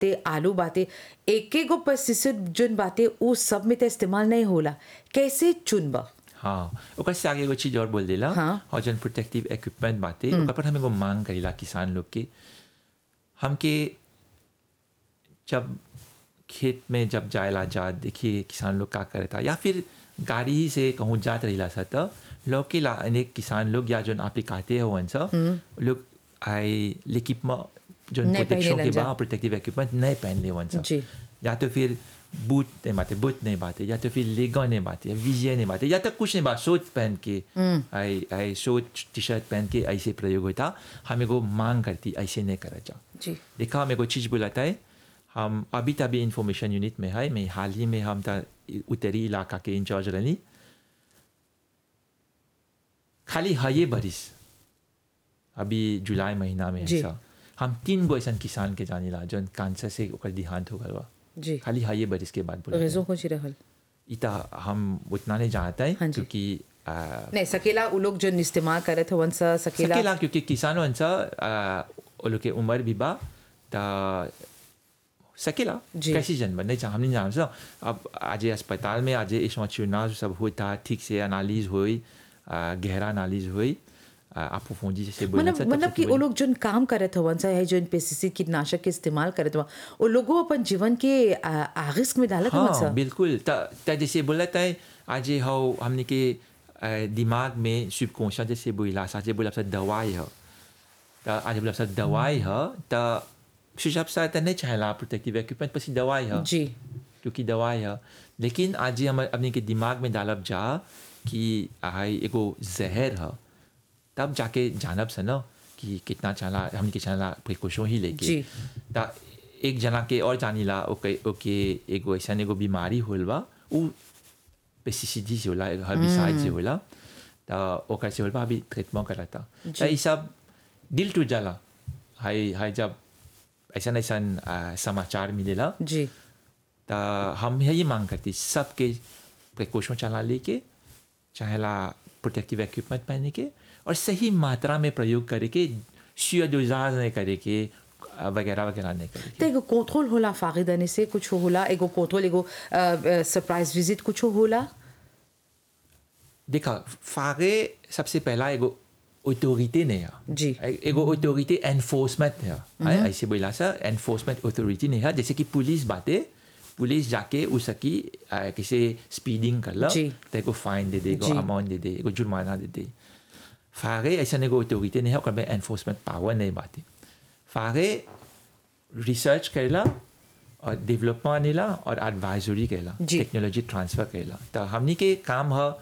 ते आलू बाते एक एक गो पेस्टिसाइड जोन बाते उ सब में तो इस्तेमाल नहीं होला कैसे चुनबा हाँ ओकर से आगे एगो चीज और बोल देला हाँ। और जन प्रोटेक्टिव इक्विपमेंट बाटे ओकर पर हम एगो मांग करेला किसान लोग के हमके जब खेत में जब जाएला जा देखिए किसान लोग का करता या फिर गाड़ी ही से कहूँ जात रहिला सा त लोग के ला अनेक किसान लोग या जोन आपे कहते हो सा लोग आई इक्विपमेंट जो नहीं प्रोटेक्शन पहनेला के जा। बाद प्रोटेक्टिव इक्विपमेंट नहीं पहन ले वन सा जी। या तो फिर बूट नहीं बाते बूट नहीं बाते या तो फिर लेगा नहीं बाते या विजय नहीं बाते या तो कुछ नहीं बात सोच पहन के आई आई सोच टी शर्ट पहन के ऐसे प्रयोग होता हमें को मांग करती ऐसे नहीं करा जा जी देखा हमें को चीज़ बुलाता है हम अभी तभी इंफॉर्मेशन यूनिट में है मैं हाल ही में हम था उत्तरी इलाका के इंचार्ज रही खाली है ये बरिस अभी जुलाई महीना में जी। ऐसा हम तीन गो ऐसा किसान के जाने ला जो कैंसर से ओकर देहांत हो गया बा। जी खाली है ये बरिस के बाद बोला रेजों को रहल इता हम उतना नहीं जानता है हाँ जी। क्योंकि आ, नहीं सकेला उ लोग जो इस्तेमाल करे थे वन सा सकेला सकेला क्योंकि किसान वंसा वो लोग के उम्र भी बा ता सकेला जी। कैसी जन्म नहीं चाह हम नहीं जानते अब आज अस्पताल में आज इस चुनाव सब होता ठीक से एनालिज हुई आ, गहरा एनालिज हुई आप फौजी जैसे बोले मतलब सा, तब मतलब से कि बोले। वो लोग जोन काम करत हवन सा है जोन पेस्टिसाइड कीटनाशक के इस्तेमाल करत हवन वो लोगों अपन जीवन के आ, आ, रिस्क में डालत हवन सा हाँ बिल्कुल त त जैसे बोला था आज ये हो हमने के अ, दिमाग में subconscious जैसे बोला आज बोला सा दवाई है त आज बोला सा दवाई है त सुझाव सा त नहीं चाहेला प्रोटेक्टिव इक्विपमेंट पसी दवाई है जी क्योंकि दवाई है लेकिन आज ये हम अपने के दिमाग में डालब जा कि हाई एगो जहर है तब जाके जानब से न कि कितना चाला हमने के चाला प्रिकॉशन ही लेके जी। ता एक जना के और जानीला ओके ओके एगो ऐसा एगो बीमारी होल बा उ पेस्टिसाइड से होला हर्बिसाइड से होला ता ओकर से होल बा अभी ट्रीटमेंट करता ता ई सब दिल टूट जाला हाय हाय जब ऐसा ऐसा समाचार मिलेला जी तो हम यही मांग करती सबके प्रिकॉशन चला लेके चाहेला प्रोटेक्टिव इक्विपमेंट पहने के और सही मात्रा में प्रयोग करे के शुय डोजाज नहीं करे के अ, वगैरह वगैरह नहीं करे तो एगो कंट्रोल होला फागिदाने से कुछ होला एगो कंट्रोल एगो सरप्राइज विजिट कुछ होला के देखा फागे सबसे पहला एगो ऑथोरिटी नहीं है जी। ए- एगो ऑथोरिटी एनफोर्समेंट है है, ऐसे बोला सा एनफोर्समेंट ऑथोरिटी नहीं है जैसे कि पुलिस बातें पुलिस जाके उसकी अ, किसी स्पीडिंग कर ला जी। तो एगो फाइन दे दे एगो जी। अमाउंट दे दे एगो जुर्माना दे दे फागे ऐसा एगो ऑथोरिटी नहीं है ओकर में एनफोर्समेंट पावर नहीं बातें फागे रिसर्च करेला और डेवलपमेंट आनेला और एडवाइजरी करेला जी। टेक्नोलॉजी ट्रांसफर करेला तो हमनी के काम है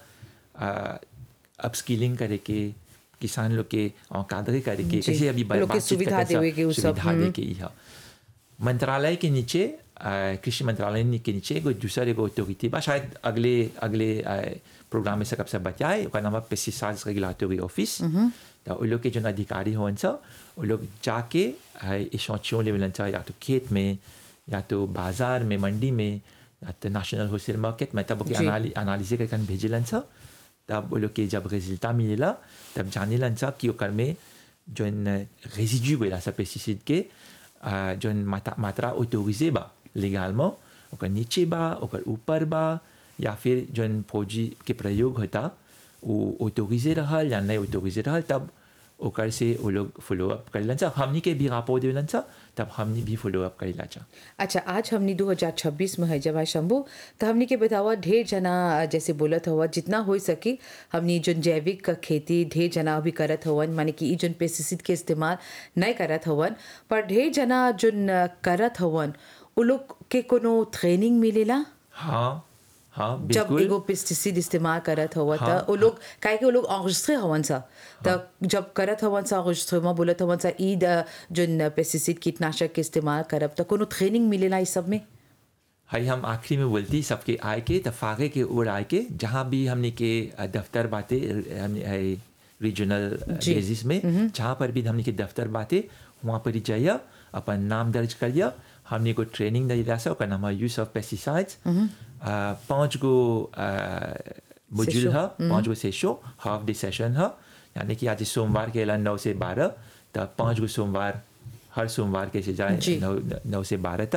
अपस्किलिंग करे के किसान लोग के कादरे करे के जी। कैसे अभी लोग के बातचीत सुविधा करते सब देवे के उ सब, सुविधा हम्म। दे के ही है मंत्रालय के नीचे अ, कृषि मंत्रालय के नीचे एगो दूसरा एगो ऑथोरिटी बा शायद अगले अगले अ, प्रोग्राम में सकब से बताए ओकर नाम है पेस्टिसाइड्स रेगुलेटरी ऑफिस तो वो लोग के जो अधिकारी होवन सा वो लोग जाके इशोचियों लेवलन सा या तो खेत में या तो बाजार में मंडी में या तो नेशनल होलसेल मार्केट में तब जी। एनालिस करके भेजलन सा तब वो लोग के जब रिजल्टा मिलेला तब जानेलन सा कि ओकर में जोन रेजिड्यू बोला सा पेस्टिसाइड के अ, जोन मात्रा मात्रा ऑटोरिजे बा लीगालमो ओकर नीचे बा ओकर ऊपर बा या फिर जोन फौजी के प्रयोग होता वो ऑटोरिजे रहल या नहीं ऑटोरिजे रहल तब ओकर से वो लोग फॉलो अप करेलन सा हमनी के भी रापो देलन सा तब हमनी भी फॉलो अप करेला चा अच्छा आज हमनी 2026 में है जब आज शंभू तो हमनी के बतावा ढेर जना जैसे बोलत हुआ जितना हो सके हमनी जोन जैविक का खेती ढेर जना अभी करत हवन माने कि ई जोन पेस्टिसाइड के इस्तेमाल नहीं करत हवन पर ढेर जना जोन करत हवन उ लोग के कोनो ट्रेनिंग मिलेला हाँ हाँ जब बिल्कुल एगो पेस्टिसाइड इस्तेमाल करत हुआ हाँ, था वो लोग काहे कि वो लोग enregistré हवन सा त जब करत हवन सा enregistrement बोलत हवन सा ई द जोन पेस्टिसाइड कीटनाशक के इस्तेमाल करब त कोनो ट्रेनिंग मिलेला इस सब में हाई हम आखिरी में बोलती सबके आए के तफाके के ओर आए के जहाँ भी हमने के अ, दफ्तर बातें हमने रीजनल जी। बेसिस में जहाँ पर भी हमने के दफ्तर बातें वहाँ पर ही जाइए अपन नाम दर्ज करिए हमने को ट्रेनिंग दे दिया सा ओकर नाम है यूज ऑफ पेस्टिसाइड्स पाँच गो मॉड्यूल सेशो, है पाँच गो सेशो हाफ डे सेशन है यानी कि आज सोमवार के अलावा नौ से बारह तब पाँच गो सोमवार हर सोमवार के से जाए जी। नौ नौ से बारह तक